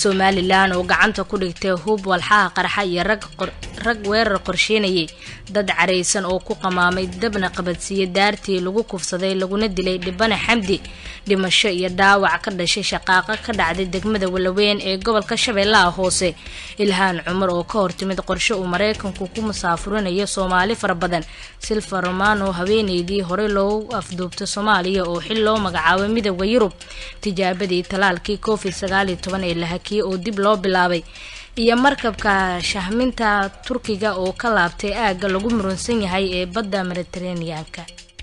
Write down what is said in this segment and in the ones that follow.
somalilan oo gacanta ku dhigtay hub walxaha qarxa iyo rag weerar qorsheynayay dad caraysan oo ku qamaamay dabna qabadsiiya daartii lagu kufsaday laguna dilay dhibane xamdi dhimasho iyo dhaawac ka dhashay shaqaaqo ka dhacday degmada walaweyn ee gobolka shabeellaha hoose ilhaan cumar oo ka hortimid qorshe uu maraykanku ku musaafurinayo soomaali fara badan silva romano haweeneydii horey loogu afduubtay soomaaliya oo xil loo magacaabay midooda yurub tijaabadii talaalkii covid sagaaliyo toban ee la hakiyey oo dib loo bilaabay iyo markabka shahminta turkiga oo ka laabtay aagga lagu murunsan yahay ee badda mediteraneanka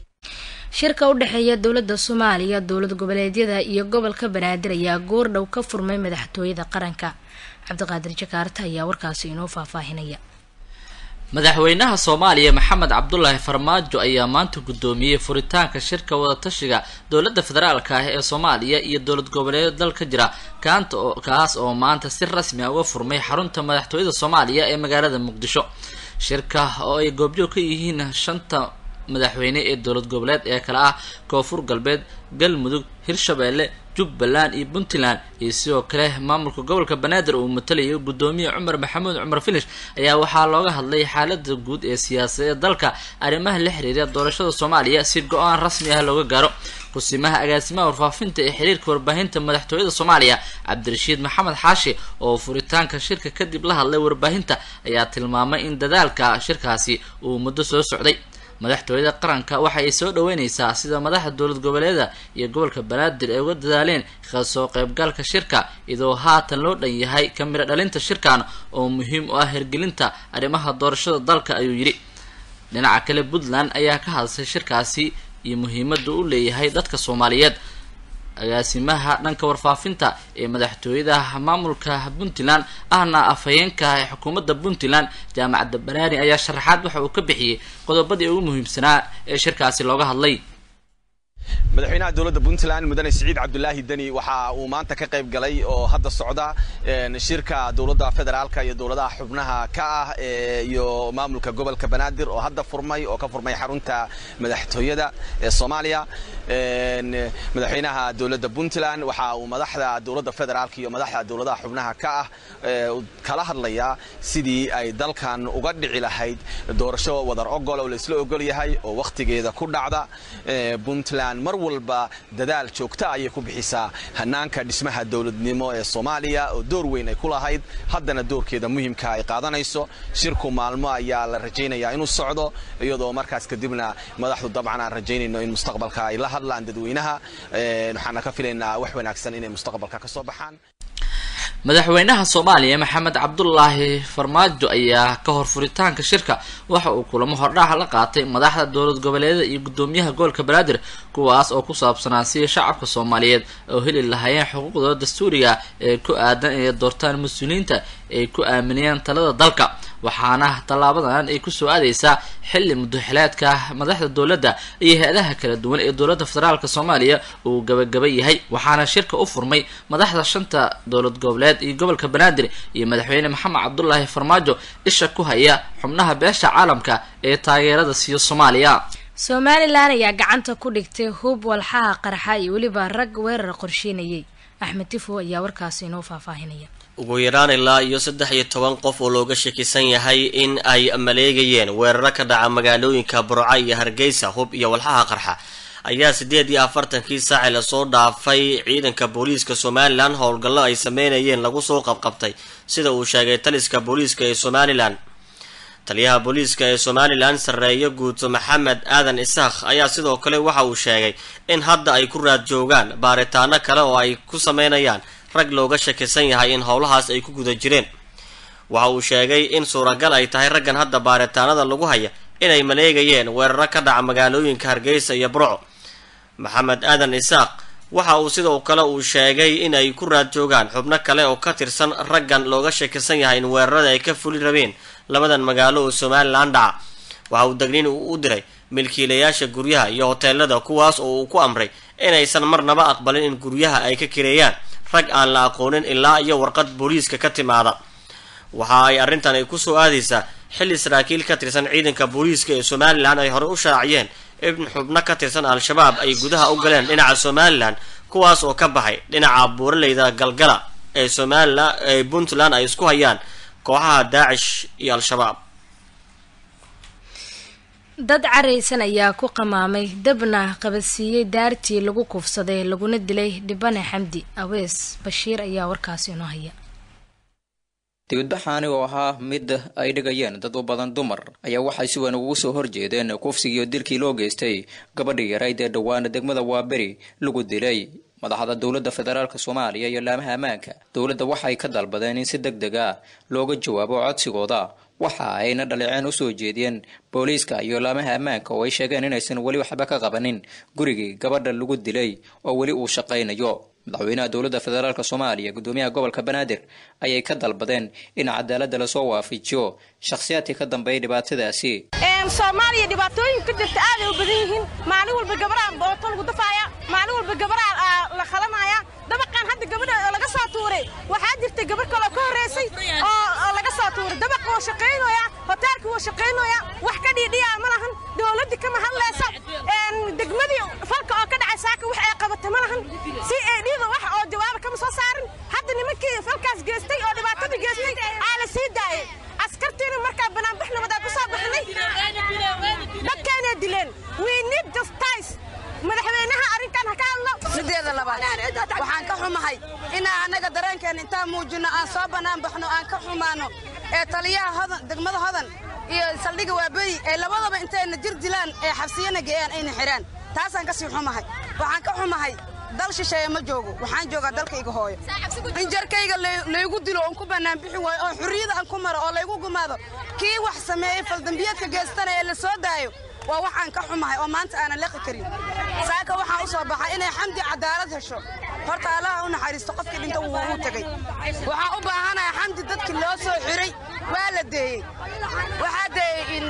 shirka u dhexeeya dowladda soomaaliya dowlad goboleedyada iyo gobolka banaadir ayaa goordhow ka furmay madaxtooyada qaranka cabdiqaadir jakaarta ayaa warkaasi inoo faahfaahinaya madaxweynaha soomaaliya maxamed cabdulaahi farmaajo ayaa maanta guddoomiyey furitaanka shirka wadatashiga dowladda federaalka ah ee soomaaliya iyo dowlad goboleedyada dalka jira kaanta oo kaas oo maanta si rasmi ah uga furmay xarunta madaxtooyada soomaaliya ee magaalada muqdisho shirka oo ay goobjoog ka yihiin shanta madaxweyne ee dowlad goboleed ee kale ah koonfur galbeed galmudug hirshabeelle jubbaland iyo puntland iyo sidoo kale maamulka gobolka banaadir uu matalayo guddoomiye cumar maxamuud cumar filish ayaa waxaa looga hadlay xaalada guud ee siyaasadeed dalka arrimaha la xiriira doorashada soomaaliya si go-aan rasmi ah looga gaaro kusimaha agaasimaha warfaafinta ee xiriirka warbaahinta madaxtooyada soomaaliya cabdirashiid maxamed xaashi oo furitaanka shirka kadib la hadlay warbaahinta ayaa tilmaamay in dadaalka shirkaasi uu muddo soo socday madaxtooyada qaranka waxa ay soo dhaweyneysaa sida madaxda dowlad goboleeda iyo gobolka banaadir ay uga dadaaleen kasoo qaybgalka shirka iyadoo haatan loo dhan yahay ka midho dhalinta shirkan oo muhiim u ah hirgelinta arrimaha doorashada dalka ayuu yidhi dhinaca kale puntland ayaa ka hadashay shirkaasi iyo muhiimada u leeyahay dadka soomaaliyeed agaasimaha dhanka warfaafinta ee madaxtooyada maamulka puntland ahna afhayeenka ee xukuumadda puntland jaamacadda baraani ayaa sharaxaad waxa uu ka bixiyey qodobadii ugu muhiimsanaa ee shirkaasi looga hadlay madaxweynaha dowladda puntland mudane siciid cabdulaahi deni waxa uu maanta ka qayb galay oo hadda socda shirka dowladda federaalka iyo dowladaha xubnaha ka ah iyo maamulka gobolka banaadir oo hadda furmay oo ka furmay xarunta madaxtooyada ee soomaaliya madaxweynaha dowladda puntland waxa uu madaxda dowladda federaalka iyo madaxda dowladaha xubnaha ka ah kala hadlayaa sidii ay dalkan uga dhici lahayd doorasho wadar ogol oo laisla ogol yahay oo wakhtigeeda ku dhacda puntland mar walba dadaal joogta ayay ku bixisaa hanaanka dhismaha dowladnimo ee soomaaliya oo door weyn ay ku lahayd haddana doorkeeda muhiimka ay qaadanayso shirku maalmo ayaa la rajaynayaa inuu socdo iyadoo markaas kadibna madaxdu dabcan aan rajaynayno in mustaqbalka ay la hadlaan dadweynaha waxaana ka filaynaa wax wanaagsan inay mustaqbalka ka soo baxaan madaxweynaha soomaaliya maxamed cabdulaahi farmaajo ayaa ka hor furitaanka shirka waxa uu kulamo hordhaca la qaatay madaxda dowlad goboleedyada iyo guddoomiyaha gobolka banaadir kuwaas oo ku saabsanaa sidii shacabka soomaaliyeed oo heli lahaayeen xuquuqdooda dastuuriga ee ku aadan inay doortaan mas-uuliyiinta ay ku aaminayaan talada dalka waxaana tallaabadan ay kusoo aadeysaa xilli muddoxileedka madaxda dowladda iyo hay-adaha kala duwan ee dowladda federaalk soomaaliya uu gabagaba yahay waxaana shirka u furmay madaxda shanta dowlad goboleed iyo gobolka banaadir iyo madaxweyne maxamed cabdulaahi farmaajo isha ku haya xubnaha beesha caalamka ee taageerada siiyo soomaaliya somalilan ayaa gacanta ku dhigtay hub walxaha qarxa iyo weliba rag weerar qorsheynayay axmed tifo ayaa warkaasi inoo faahfaahinaya ugu yaraan ilaa iyo saddex iyo toban qof oo looga shakisan yahay in ay maleegayeen weeraro ka dhaca magaalooyinka burca iyo hargeysa hub iyo walxaha qarxa ayaa siddeed iyo afartankii saaci lasoo dhaafay ciidanka booliiska somalilan howlgallo ay sameynayeen lagu soo qabqabtay sida uu sheegay taliska booliiska ee somalilan taliyaha booliiska ee somalilan sarreeyo guuto maxamed aadan isaakh ayaa sidoo kale waxa uu sheegay in hadda ay ku raad joogaan baaritaano kale oo ay ku sameynayaan rag looga shakisan yahay in howlahaas ay ku guda jireen waxa uu sheegay in suuragal ay tahay raggan hadda baaritaanada lagu haya inay maleegayeen weeraro ka dhaca magaalooyinka hargeysa iyo burco maxamed aadan isaaq waxa uu sidoo kale uu sheegay in ay ku raad joogaan xubno kale oo ka tirsan raggan looga shakisan yahay in weerarada ay ka fuli rabeen labadan magaalo oo somalilan dhaca waxa uu degniin uu u diray milkiilayaasha guryaha iyo hoteelada kuwaas oo uu ku amray inaysan marnaba aqbalin in guryaha ay ka kireeyaan rag aan la aqoonin ilaa iyo warqad booliiska ka timaada waxa ay arrintan ay kusoo aadaysaa xilli saraakiil ka tirsan ciidanka booliiska ee somalilan ay horey u shaaciyeen in xubno ka tirsan al-shabaab ay gudaha u galeen dhinaca somalilan kuwaas oo ka baxay dhinaca buuraleyda galgala ee somalilan ee puntland ay isku hayaan kooxaha daacish iyo al-shabaab dad caraysan ayaa ku qamaamay dabna qabadsiiyey daartii lagu kufsaday laguna dilay dhibane xamdi awees bashiir ayaa warkaasi inoo haya dibadbaxaani oo ahaa mid ay dhigayeen dad u badan dumar ayaa waxay si weyn ugu soo horjeedeen kufsigiiyo dilkii loo geystay gabadhii yarayd ee dhowaan degmada waaberi lagu dilay madaxda dowladda federaalk soomaaliya iyo laamaha ammaanka dowladda waxay ka dalbadeen in si deg deg ah looga jawaabo codsigooda waxa ayna dhaliceen usoo jeediyeen booliiska iyo laamaha ammaanka oo ay sheegeen inaysan weli waxba ka qabanin gurigii gabadha lagu dilay oo weli uu shaqaynayo madaxweynaha dowladda federaalk soomaaliya gudoomiyaha gobolka banaadir ayay ka dalbadeen in cadaaladda lasoo waafajiyo shakhsiyaadkii ka dambeeyay dhibaatadaasi soomaaliya dhibaatooyin ka jirta aaday u badan yihiin maalin walba gabaraa booto lagu dafaaya maalin walba gabaraa la khalanaya dabaqaan hadda gabadha laga soo tuuray waxaa jirta gabar kaloo ka horreysay oo laga soo tuuray dabaqa waa shaqaynaya hoteelka waa shaqaynaya wax ka dhiidhiyaa ma lahan dowladda kama hadlaysa degmadii falka oo ka dhacay saaka wax ay qabata ma lahan si ay dhiida wax oo jawaaba kama soo saarin hadda nimankii falkaas geystay oo dhibaatada geystay aa la sii daayay askartiina markaa banaanbax nabadaa ku soo baxnay dadkaanay dileen we need justice madaxweynaha arrinkan ha ka hadlo sideeda labaad waxaan ka xumahay inaan annaga dareenkeena intaan muujinno aan soo bannaan baxno aan ka xumaano ee taliyaha hodan degmada hodan iyo saldhigga waaberi ee labadaba intayna jir dilaan ee xabsiyana geeyaan ayna xidhaan taasaan ka sii xumahay waxaan ka xumahay dal shisheeye ma joogo waxaan joogaa dalkayga hooyo in jarkayga laygu dilo oon ku bannaan bixi waayo oo xurriyada aan ku maro oo laygu gumaado kii wax sameeyey faldambiyeedka geestana ee la soo daayo waa waxaan ka xumahay oo maanta aanan leqi karin saaka waxaan u soo baxay inay xamdi cadaalad hesho horta allaha u naxariisto qofkii dhinta wuu u tegey waxaan u baahanahay xamdi dadkii loo soo xiray waa la deeyey waxaa deeyey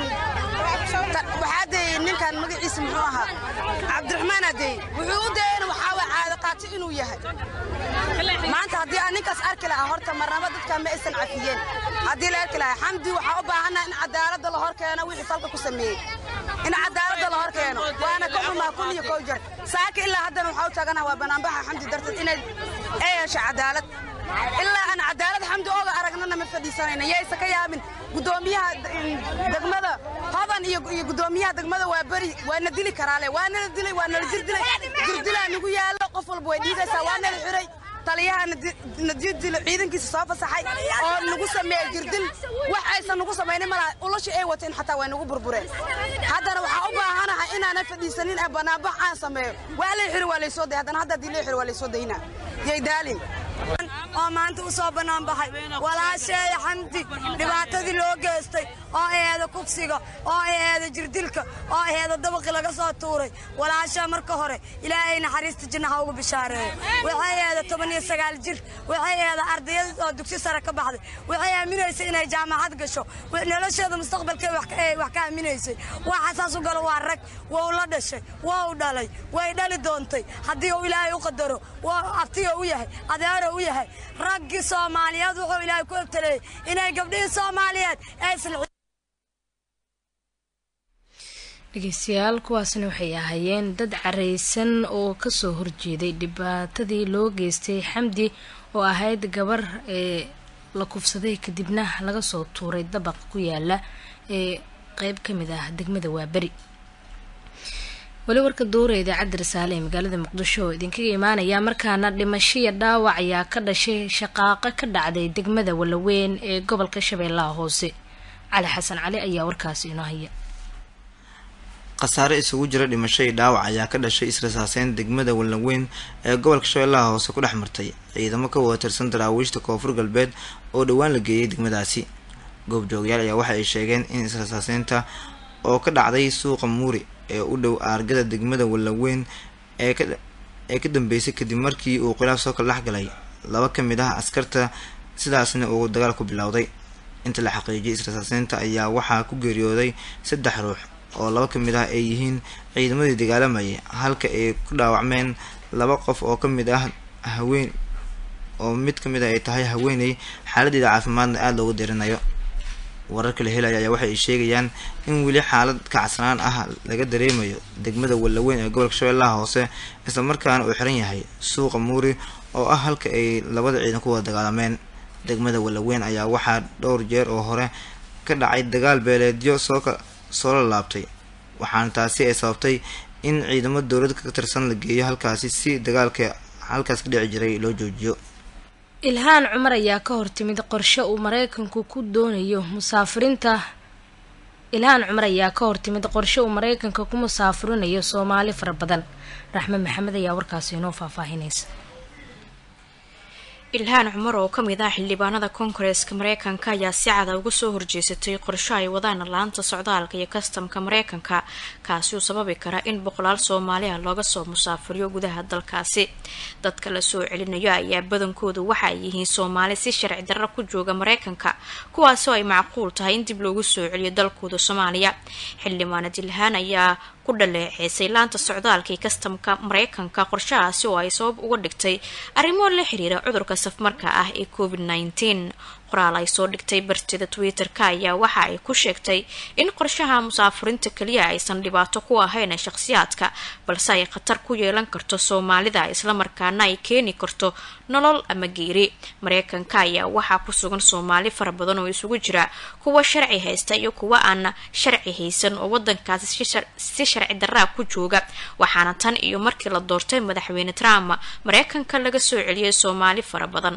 waxaa deeyey ninkan magaciisa muxuu ahaa cabdiraxmaanaa deeyey wuxuu u deeyeyna waxaa waa caado qaati inuu yahay maanta haddii aan ninkaas arki lahaa horta marnaba dadkaa ma aysan cafiyeen haddii la arki lahaa xamdi waxaa u baahanaha in cadaaladda la hor keeno wixii falka ku sameeyey in cadaaladda la hor keeno waana ka xumaa kun iyo kow jar saaka ilaa haddana waxaa u taaganaha waa banaanbaxa xamdi darteed inay ay hesho cadaalad ilaa aan cadaalad xamdi ooga aragnana ma fadhiisanayna yaysa ka yaabin gudoomiyaha degmada hodan iyo gudoomiyaha degmada waa beri waana dili karaale waanala dilay waanala jirdilay jirdilaa nagu yaalo qof walba way dhiigaysaa waanala xiray taliyaha nadiidilo ciidankiisa soo fasaxay oo nagu sameeyey jirdil wax aysan nagu samaynin malaha ulashii ay wateen xataa way nagu burbureen haddana waxaa u baahanahay inaanan fadhiisanin ee banaanbax aan sameeyo waa lay xiri waa laysoo day haddana hadda haddii lay xiri waa laysoo dayna yay daalin oo maanta u soo bannaan baxay walaasheeya xamdi dhibaatadii loo geystay oo aheeda kufsiga oo aheeda jirdilka oo aheeda dabaqi laga soo tuuray walaashaa marka hore ilaahay naxariista jinnaha ugu bishaareeyo waxay aheeda toban iyo sagaal jir waxay aheeda ardayad oo dugsi sare ka baxday waxay aaminaysay inay jaamacad gasho nolosheeda mustaqbalkee wax ka aaminaysay waxa saas u galo waa rag wou la dhashay wou dhalay way dhali doontay haddii uu ilaahay u qadaro abtiga u yahay adeero u yahay raggii soomaaliyeed wuxuu ilaahay ku ebtaleeyey inay gabdhihii soomaaliyeed aysan dhegeystayaal kuwaasna waxay ahaayeen dad caraysan oo kasoo horjeeday dhibaatadii loo geystay xamdi oo ahayd gabar ee la kufsaday kadibna laga soo tuuray dabaq ku yaala ee qeyb ka mid ah degmada waaberi weli warka dowra idaacadda rasaale ee magaalada muqdisho oo idinkaga imaanaya markaana dhimashiya dhaawac ayaa ka dhashay shaqaaqo ka dhacday degmada walaweyn ee gobolka shabeellaha hoose cali xasan cali ayaa warkaasi inoo haya khasaare isugu jira dhimasho iyo dhaawac ayaa ka dhashay israsaaseyn degmada walaweyn ee gobolka shabeellaha hoose ku dhex martay ciidamo ka wada tirsan daraawiishta koonfur galbeed oo dhowaan la geeyay degmadaasi goobjoogayaal ayaa waxa ay sheegeen in israsaaseynta oo ka dhacday suuqa muuri ee u dhow aargada degmada walaweyn ee ee ka dambeysay kadib markii uu khilaaf soo kala dhexgalay laba ka mid ah askarta sidaasna uu dagaal ku bilowday inta la xaqiijiyay israsaaseynta ayaa waxaa ku geeriyooday saddex ruux oo laba ka mid ah ay yihiin ciidamadii dagaalamayay halka ay ku dhaawacmeen laba qof oo ka mid ah haween oo mid ka mid ah ay tahay haweeney xaaladeeda caafimaadna aada loogu dirinayo wararka la helaya ayaa waxa ay sheegayaan in weli xaalad kacsanaan ah laga dareemayo degmada walaweyn ee gobolka shabeellaha hoose isla markaana uu xiran yahay suuqa muuri oo ah halka ay labada ciidan ku wada dagaalameen degmada walaweyn ayaa waxaa dhowr jeer oo hore ka dhacay dagaal beeleedyo sooka soo la laabtay waxaana taasi ay sababtay in ciidamo dowlad ka tirsan la geeyo halkaasi si dagaalka halkaas ka dhici jiray loo joojiyo ilhaan cumar ayaa ka hortimid qorshe uu mareykanku ku doonayo musaafiriinta ilhaan cumar ayaa ka hortimid qorshe uu mareykanka ku musaafirinayo soomaali fara badan raxme maxamed ayaa warkaasi inoo faahfaahinaysa ilhaan cumar oo ka mid ah xildhibaanada koongareeska mareykanka ayaa si cada uga soo horjeesatay qorsho ay wadaan laanta socdaalka iyo kastamka mareykanka kaasi uu sababi kara in boqolaal soomaali ah looga soo musaafiriyo gudaha dalkaasi dadka la soo celinayo ayaa badankoodu waxa ay yihiin soomaali si sharci darro ku jooga mareykanka kuwaasoo ay macquul tahay in dib loogu soo celiyo dalkooda soomaaliya xildhibaanad ilhaan ayaa ku dhaleeceysay laanta socdaalka iyo kastamka mareykanka qorshahaasi oo ay sabab uga dhigtay arrimo la xiriira cudurka safmarka ah ee covid nneteen qoraal ay soo dhigtay bartida twitter-ka ayaa waxa ay ku sheegtay in qorshaha musaafiriinta keliya aysan dhibaato ku ahayn shakhsiyaadka balse ay khatar ku yeelan karto soomaalida islamarkaana ay keeni karto nolol ama geeri mareykanka ayaa waxaa ku sugan soomaali fara badan oo isugu jira kuwa sharci haysta iyo kuwa aan sharci haysan oo wadankaasi si sharci daraa ku jooga waxaana tan iyo markii la doortay madaxweyne trump mareykanka laga soo celiyay soomaali fara badan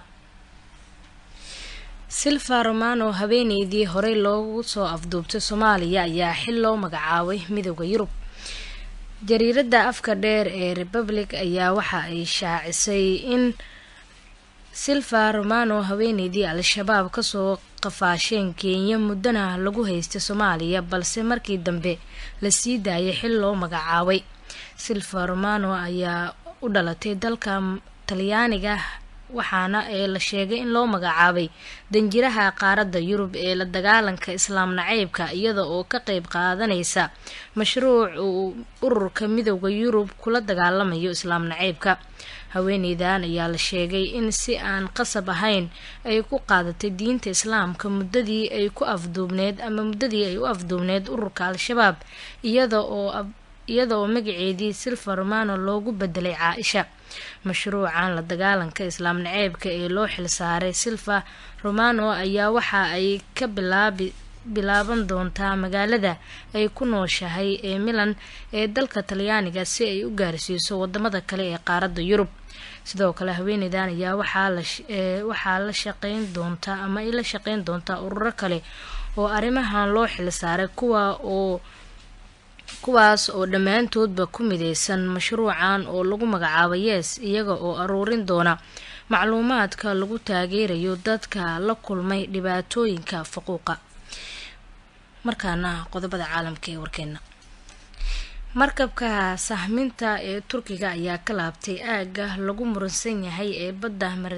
silva romano habeeneydii horey loogu soo afduubtay soomaaliya ayaa xil loo magacaabay midooda yurub jariiradda afka dheer ee republic ayaa waxa ay shaacisay in silva romano haweeneydii al-shabaab kasoo qafaasheen kenya muddana lagu haystay soomaaliya balse markii dambe la sii daayay xil loo magacaabay silva romano ayaa u dhalatay dalka talyaaniga waxaana ee la sheegay in loo magacaabay danjiraha qaaradda yurub ee la dagaalanka islaam naceybka iyada oo ka qeyb qaadanaysa mashruuc uu ururka midooda yurub kula dagaalamayo islaam naceybka haweeneydan ayaa la sheegay in si aan qasab ahayn ay ku qaadatay diinta islaamka muddadii ay ku afduubneed ama muddadii ay u afduubneed ururka al-shabaab iyada oo iyada oo magaceedii silva romano loogu bedelay caa-isha mashruucan la dagaalanka islaam naceebka ee loo xilsaaray silva romano ayaa waxa ay ka bilaabi bilaaban doontaa magaalada ay ku nooshahay ee milan ee dalka talyaaniga si ay u gaarsiiso wadamada kale ee qaaradda yurub sidoo kale haweeneydan ayaa waxaa la shaqeyn doontaa ama ay la shaqeyn doontaa ururo kale oo arrimahan loo xilsaaray kuwa oo kuwaas oo dhammaantoodba ku mideysan mashruucan oo lagu magacaabo yees iyaga oo aruurin doona macluumaadka lagu taageerayo dadka la kulmay dhibaatooyinka faquuqa markaana qodobada caalamka ee warkeena markabka sahminta ee turkiga ayaa ka laabtay aagga lagu muransan yahay ee badda mara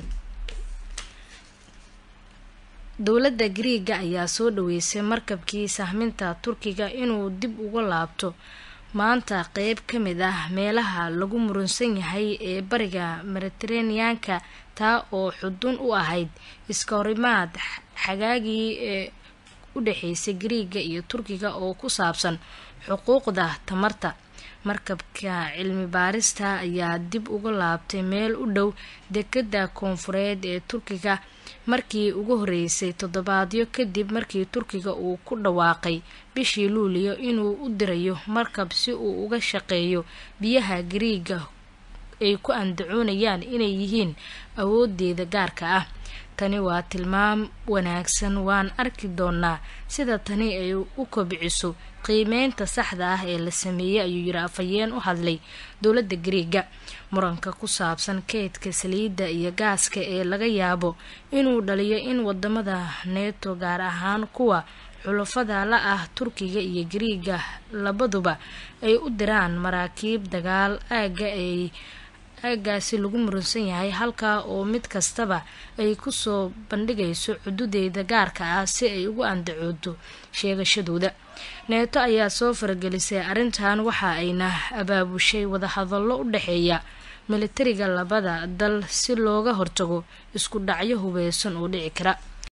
dowladda griiga ayaa soo dhaweysay markabkii sahminta turkiga inuu dib uga laabto maanta qeyb ka mid ah meelaha lagu murunsan yahay ee bariga mediteraneanka taa oo xudun u ahayd iska horimaad xagaagii ee u dhexeysay griiga iyo turkiga oo ku saabsan xuquuqda tamarta markabka cilmi baarista ayaa dib uga laabtay meel u dhow dekadda koonfureed ee turkiga markii ugu horeysay toddobaadyo kadib markii turkiga uu ku dhawaaqay bishii luuliyo inuu u dirayo markab si uu uga shaqeeyo biyaha gariiga ay ku andacoonayaan inay yihiin awoodeeda gaarka ah tani waa tilmaam wanaagsan waan arki doonaa sida tani ay u kobciso qiimeynta saxda ah ee la sameeyey ayuu yiri afhayeen u hadlay dowladda gariiga muranka ku saabsan keydka saliidda iyo gaaska ee laga yaabo inuu dhaliyo in wadamada neeto gaar ahaan kuwa xulafada la ah turkiga iyo gariiga labaduba ay u diraan maraakiib dagaal aaga ay aagaasi lagu muransan yahay halkaa oo mid kastaba ay kusoo bandhigayso xududeeda gaarka ah si ay ugu andacoodo sheegashadooda neeto ayaa soo faragelisay arrintan waxa ayna abaabushay wadahadallo u dhexeeya militariga labada dal si looga hortago isku dhacyo hubeysan oo dhici kara